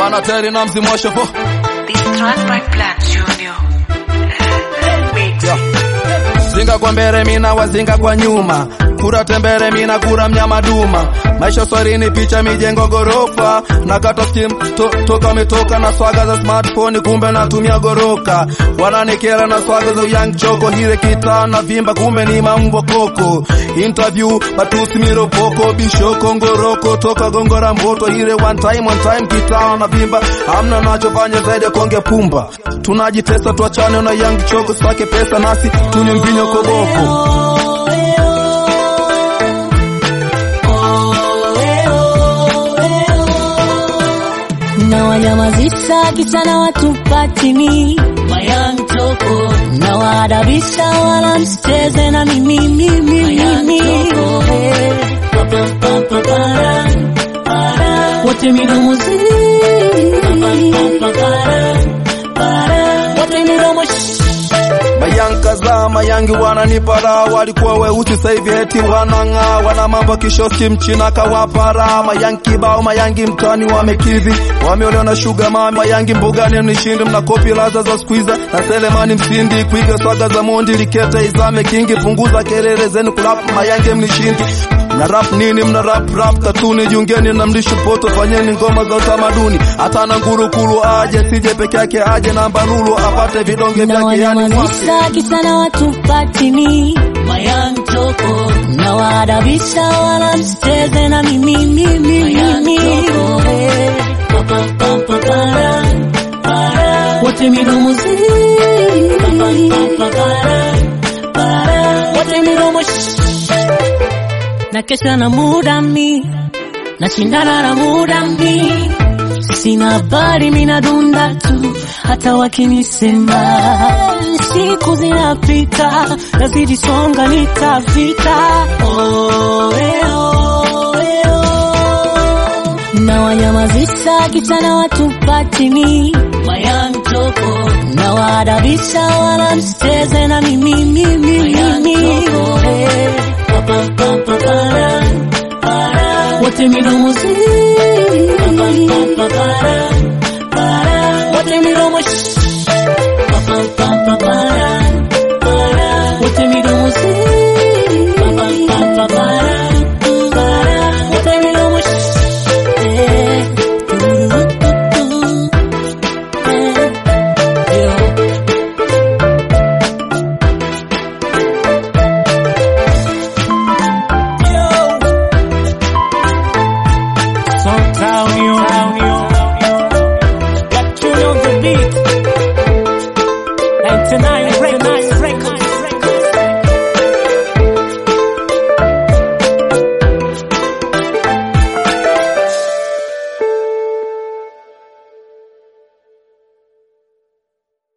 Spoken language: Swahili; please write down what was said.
bana teri na mzimu wa shofo This Transpark Black Junior. Mix. Yeah. zinga kwa mbele mina wazinga kwa nyuma kura tembele mina kura mnyama duma maisha swarini picha mijengo gorofa na kata skim to, toka metoka na swaga za smartphone kumbe natumia goroka wananikera na swaga za young choko hile kita na vimba kumbe ni mambo koko interview matusi miropoko bishoko ngoroko toka gongora mboto hile one time one time kita na vimba hamna nachofanya zaidi ya konge pumba tunajitesa tuachane na young choko sake pesa nasi tunywe mvinyo koboko na wanyamazisha kisa na watupatini mayantoko na waadabisha wala msicheze na mimi mimi mimi wote midomo zi wote midomo shh. Mayanka za mayangi wananipara, walikuwa weusi sasa hivi eti wanang'aa, wana mambo kishoski mchina kawapara. Mayangi kibao, mayangi mtani wamekidhi, wameolewa na sugar mami. Mayangi mbugani mnishindi, mna kopi laza za squeezer na Selemani msindi, kuiga swaga za mondi likete izame kingi, punguza kelele zenu kulap. Mayangi mnishindi mna rap nini? Mna rap rap katuni, jiungeni na mlisho poto, fanyeni ngoma za utamaduni. Hata na ngurukulu aje, sije peke yake aje na mbalulu apate vidonge na vyake, yani mwake. wanyamazisha kisa na watupatini mayantoko na waadabisha wala msicheze na mimi mimi mimi wote midomo zi wote midomo shh. na kesha na muda mi nashindana na muda mi sina habari mina dunda tu hata wakinisema siku zinapita nazidi songa nitafika oh, eh, oh, eh, oh. na wanyamazisha kichana watupatini mayantoko na waadabisha wala msicheze na mimi mimi mimi wote midomo zi wote midomo shh.